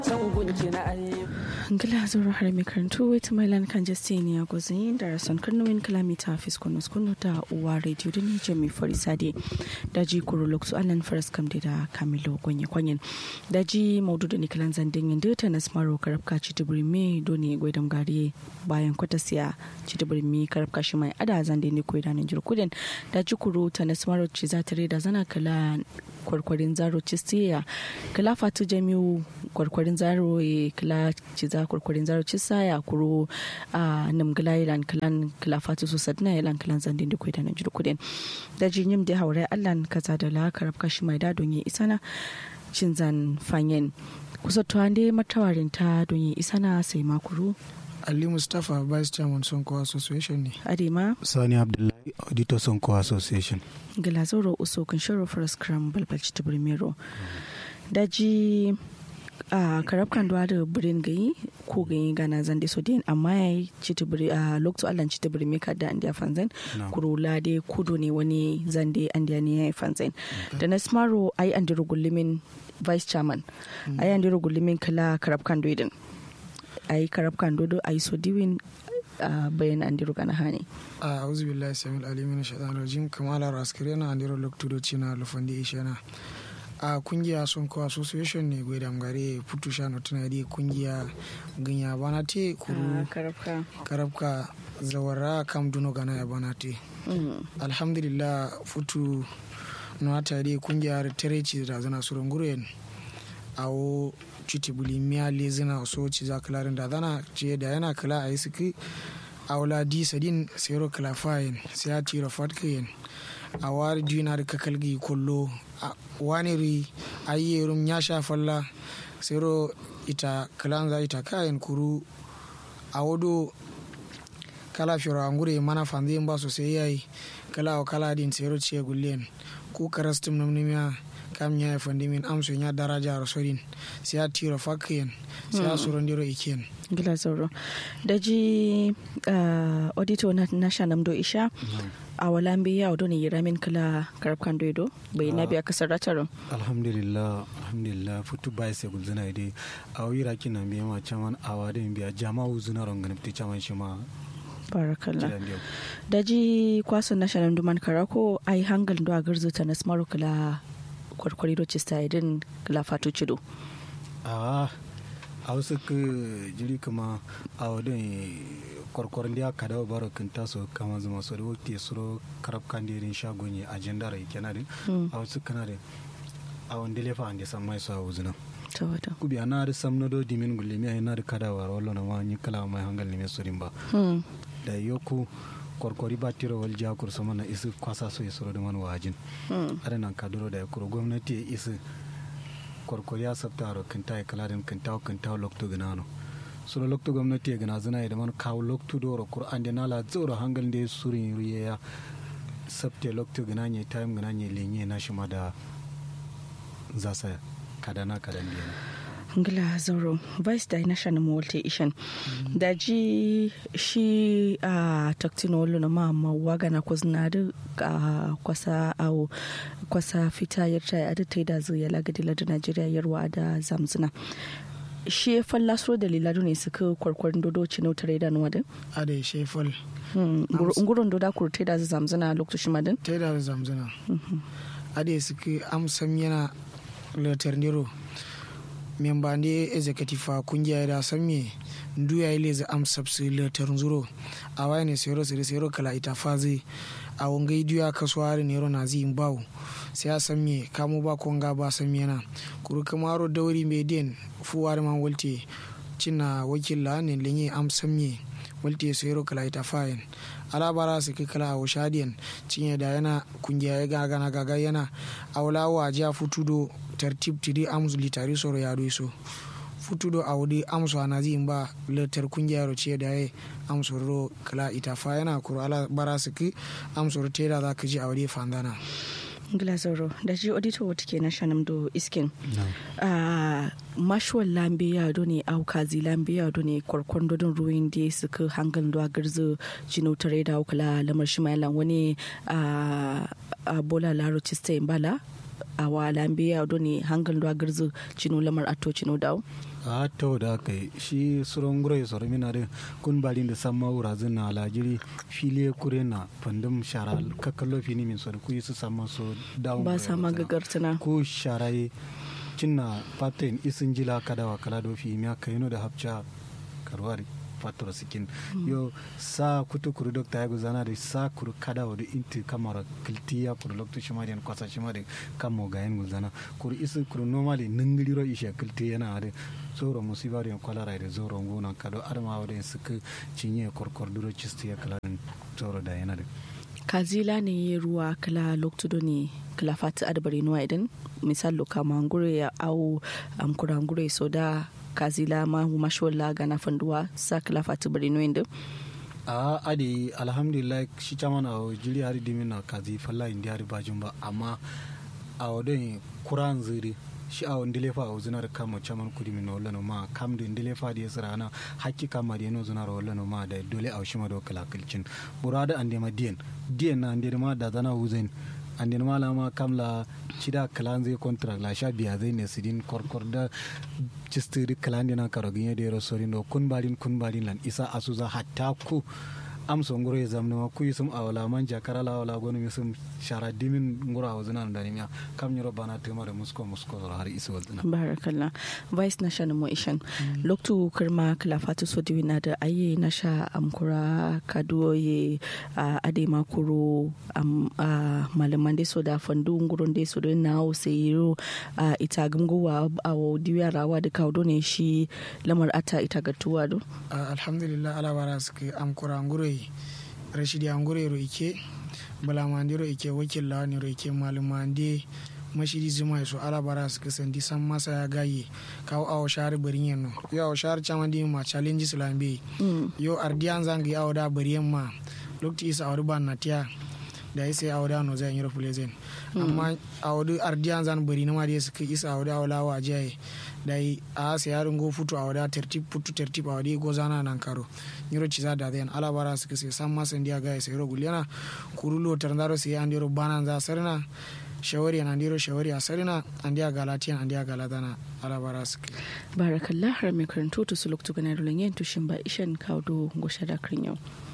ngila zoro har mai karantu wait my land kan justine ya gozin da rason karnuwin kilomita fiskunus kunu da uwa radio da ni jami farisade da ji kuro loksu alan faras kam da kamilo gonye kwanyen da ji maudu da nikilan zandin yin data na smaro karabka citibiri me doni gwaidam gari bayan kwata siya citibiri me karabka shi mai ada zande ne koyi da jirkudin da ji kuro ta na smaro ci za ta da zana kala kwarkwarin zaro cistiya kala fatu jami'u kwarkwarin zaro e kala ci za kwarkwarin zaro ci saya kuro a namgila ilan kalan kala fatu su sadna ilan kalan zandin da koyi da na jirkudin da ji yim da haure allan kaza da la karabka shi mai da don yi isana cin zan fanyen kusa tuwande matawarin ta don yi isana sai makuru Ali Mustapha Vice Chairman Sonko Association ne. Adema. Sani Abdullahi Auditor Sonko Association. Gilazoro Uso Kunshiro First Cram Balbalci ta Birmero. Daji a karabkan duwa da birin gayi ko gayi gana zan da sodin amma ya yi citibiri a lokacin allan citibiri mai kada an diya fanzan kurula da kudu ne wani zan da an diya ne ya yi fanzan da na smaro a yi an dira gullumin vice chairman a yi an dira gullumin kala karabkan duwa a yi karabkan dodo a yi sodiwin a bayan an diru kana hani a auzu billahi samil alimin shaitan rajim kamala raskari na andiro loktudoci na lufandi ishana a kungiya sun ko association ne gwai damgare putu shano tana di kungiya ganya bana te kuru karabka zawara kam duno gana ya bana te alhamdulillah futu no ta di kungiya tereci da zana surun guren awo citi buli miya lezina so ci za kalarin da zana ce da yana kala a yi suki a wula di sadin sero kala fayin sai a tira fatkayin a wari dina da kakalgi kullo wani ri a yi yerum ya sha falla sero ita kalan za ita kayan kuru a wado kala firo angure mana fanzi ba sosai yayi kala wa kala din sero ciye gullen ku karastum namnimiya kam nya fandi min amso nya daraja rasulin sai a tiro fakien sai a suron diro iken gila sauro da ji auditor na national do isha a wala mbi ya odo ne yira min kala karabkan doido bai na biya kasar ratarin alhamdulillah alhamdulillah futu bai sai gulzina ide a wira kina biya ma chaman awa da biya jama'u zuna rongan fiti chaman shi ma barakallah da ji kwasan national duman karako ai hangal do a garzuta na smaru kala kwarkwari do cista idin lafato cido a a wasu ka jiri kama a wadin kwarkwarin da aka dawo baro kan taso kama zama so da wakti suro karab kan da irin shagon ya ajenda rai kenan din a wasu kana da a wanda lefa an da san mai so a wuzuna kubi ana da sam na do dimin gulle mi ana da kadawa wallo na ma ni kala mai hangal ne mai surin ba da yoku kwarkwari ba tiro wal jakur sama na isi kwasa so ya soro da man wajin ada nan kaduro da kuro gwamnati ya isi kwarkwari ya sabta ro kinta ya kala din kinta kinta lokto ganano suro lokto gwamnati ya gana zina da man kawo lokto doro qur'an da nala zoro hangal da surin riya ya sabte lokto gananye time gananye lenye na shi ma da zasa kadana kadan biyan ngila zauro vice da national multi ishan da ji shi a taktino wolo na ma ma waga na kwazna da kwasa awo kwasa fita yarta ya da taida zuya lagadi ladu najeriya yarwa da zamzuna shi ya falla so da liladu ne suka kwarkwarin dodo ci nautar da nuwa din a da shi fal ngurun doda kuru taida zu zamzuna lokacin madin taida zu zamzuna a da suka amsam yana latar nero memba ne executive kungiya da san me ndu ya ile za am sabsi le zuro a waya ne sero sero sero kala ita fazi a wanga idiya kasuwari ne na zi bawo sai a san me kamo ba konga ba san me na kuru kamaro dauri me den fuwar man walte cina wakila ne lenye am san me walte sero kala ita fayin alabara su kai kala a washadiyan cinye da yana kungiya ya gaga na gaga yana aulawa ja futudo tartib tiri amsu litari soro ya do so futudo awdi amsu anazi ba letter kungiya ro ce da ya amsu ro kala ita fa yana kuro ala bara su ki amsu ro tera za ka ji awdi fandana glazoro da ji auditor wata ke na shanam do iskin a mashuwar lambe ya do ne au kazi lambe ya do ne kwarkwan dodon ruwan da suka hangal do a garzo jino tare da kula lamar shi mai wani a bola laro cista bala a wa lambe ya do ne hangal do a garzo jino lamar ato jino dawo a ta da aka yi shi suron gura ya soro mina da kun balin da san mawura zin na alajiri fili kure na pandum shara kakallo fini min sori ku yi su sama so down ba sa magagartuna ko shara yi cinna patin isin jila kadawa kala do fi miya kayino da hapcha karwari fatoro sikin yo sa kutu kuru dokta ya guzana da sa kuru kada wadu inti kamara kiltiya kuru loktu shima den kwasa shima den kamo gayen guzana kuru isi kuru normally ningiliro ishe kiltiya na ade zoro musiba den kwalara da zoro nguna kado arma wadu suka cinye korkor duro cisti ya kala zoro da yana da kazila ne ruwa kala loktudo ne kala fati adabari nuwa idan misal loka mangure ya au amkurangure so da kazila ma mashola gana fanduwa sa kala fati bari nuwa idan a adi alhamdulillah shi caman a jiri hari dimin na kazi falla indi hari bajin ba amma a wadon kuran ziri shi a wani dilefa a zinar kama caman kudi min wala no ma kam da dilefa da yasira na hakki kama da yano zinar wala no ma da dole a shi ma da kala kilcin burada an ma diyan diyan na an ma da zana huzain an ma lama kamla cida kalan zai contract la sha biya zai ne sidin korkor da cistiri kalan dina karogin ya da yaro sorin do kun balin kun balin lan isa asuza hatta ku amso ngoro ya zamna ma ku yusum awala man jakara la wala gonu yusum shara dimin ngoro awzuna da nimiya kam nyoro bana tema da musko musko har isu wazna barakallah vice national motion loktu kirma kala fatu so diwina da aye nasha amkura kadoye ade makuro malaman de so da fandu ngoro de so da na o seyiro ita gumgowa awo diwiya rawa da kaudo ne shi lamar ata ita gatuwa do alhamdulillah ala baraske amkura ngoro rashidi angure ro ike balamandi ro ike wakil lawani ro ike malumandi mashidi zuma so ala bara su kasandi san masa ya gaye kawo awo shari barin yanno yo awo shari chaman di ma challenge islambe yo ardiyan zangi awo da bariyan ma lokti isa awo ban na tiya da isa awo da no zan yiro fulezen amma awo da ardiyan zan bari na ma da suka isa awo da awo lawa jaye da a sa yarin go futu awo da tertib futu tertib awo da go zana nan karo nyiro ciza da den ala bara suka sai san masa ndiya gaye sai ro guliana kurulo tarndaro sai andiro banan za sarna shawari an andiro shawari a sarina andiya galatiyan andiya galatana ala bara suke barakallah har mai karantu to su loktu ganar yin tushin ba ishan kawo go shada kan yau